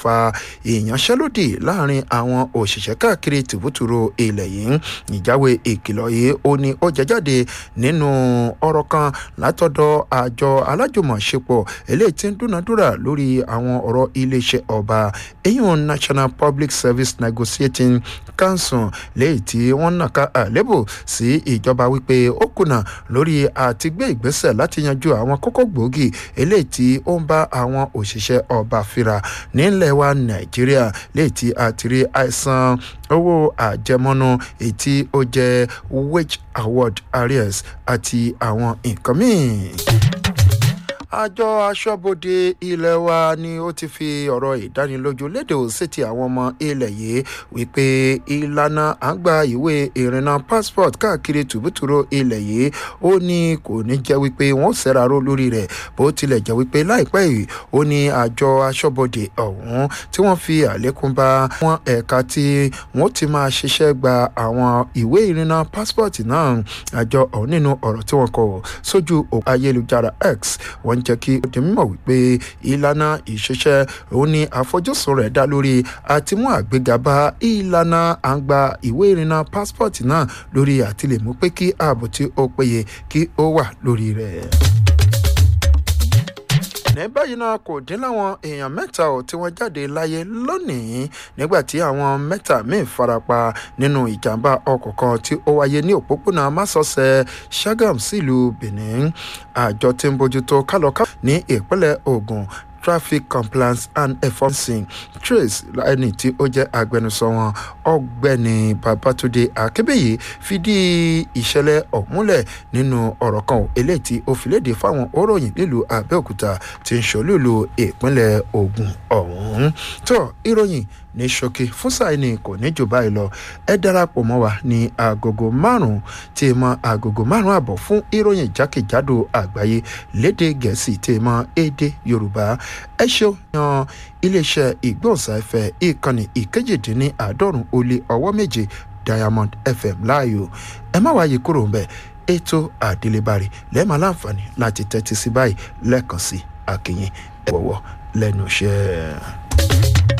fa ìyanṣẹ́lódì láàrin àwọn òṣìṣẹ́ káàkiri tìbútúrò ilẹ̀ yìí ìjáwé ìkìlọ̀ yìí ó ní ó jẹ jáde nínú ọ̀rọ̀ kan látọ̀dọ̀ àjọ alájùmọ̀ṣepọ̀ eléyìí tí ń dúnadúrà lórí àwọn ọ̀rọ̀ iléeṣẹ́ ọba eyín national public service negotiating council léyìí tí wọ́n nàka àlébù sí ìjọba wípé ó kùnà lórí àti gbé ìgbésẹ̀ láti yanjú àwọn kókó gbòógì eléyìí tí ó ń bá àwọn òṣìṣẹ́ ọba fira nílẹ̀ wa nàìjíríà léyìí tí a ti rí àìsàn owó àjẹmọ́nú èyí tí ó jẹ́ wage award arrears àti àwọn nǹkan míì àjọ aṣọ́bodè ilé wa ni ó ti fi ọ̀rọ̀ ìdánilójú léde òsètì àwọn ọmọ ilẹ̀ yìí wípé ìlànà àgbà ìwé ìrìnnà passport káàkiri tùbútùrú ilẹ̀ yìí ó ní kò ní jẹ́ wípé wọ́n ṣèraró lórí rẹ̀ bó tilẹ̀ jẹ́ wípé láìpẹ́ yìí ó ní àjọ aṣọ́bodè ọ̀hún tí wọ́n fi àlékún bá wọn ẹ̀ka tí wọ́n ti máa ṣiṣẹ́ gba àwọn ìwé ìrìnnà passport náà àjọ ọ̀hún nínú ọ̀rọ̀ tí wọ́n kọ sójú ayélujára x wọ́n jẹ́ kí ó di mímọ̀ wípé ìlànà ìṣiṣẹ́ òun ni àfojúsùn rẹ̀ dá lórí àti mú àgbéga bá ìlànà àgbà ìwé ìrìnnà passport náà lórí àtìlẹ́mú pé kí ààbò tí ó péye kí ó wà lórí rẹ̀ ní báyìí náà kò dín láwọn èèyàn mẹ́ta ò tí wọ́n jáde láyé lónìí nígbà tí àwọn mẹ́ta míì farapa nínú ìjàmbá ọkọ̀ kan tí ó wáyé ní òpópónà másọ̀sẹ̀ sagam sílùú benin àjọ tí ń bójútó kálọ̀ká ní ìpínlẹ̀ ogun traffic compliance and enforcing trace ẹni tí ó jẹ́ agbẹnusọ wọn ọgbẹ́ni babatunde akébẹ̀yẹ fìdí ìṣẹ̀lẹ̀ ọ̀múlẹ̀ nínú ọ̀rọ̀ kan eléyìí tí ó fi léde fáwọn òròyìn nílùú abẹ́òkúta tí ń ṣòlùlù ìpínlẹ̀ ogun ọ̀hún tó ìròyìn ní ṣókí fún sáìní kò ní jù báyìí lọ ẹ darapọ̀ mọ́ wa ní agogo márùn-ún tí mọ agogo márùn-ún àbọ̀ fún ìròyìn jákèjádò àgbáyé léde gẹ̀ẹ́sì tí mọ èdè yorùbá ẹ ṣeun yan iléeṣẹ́ ìgbóhùnsáfẹ́ ìkànnì ìkejìdínláàádọ́rùn ó lé ọwọ́ méje diamond fm láàyò ẹ má wáyé kúrò ń bẹ̀ ètò àdélébárì lẹ́ẹ̀ma láǹfààní láti tẹ́tí sí báyìí lẹ́ẹ̀kan sí akínyìn ẹ̀wọ̀wọ̀ lẹ́nu iṣẹ́.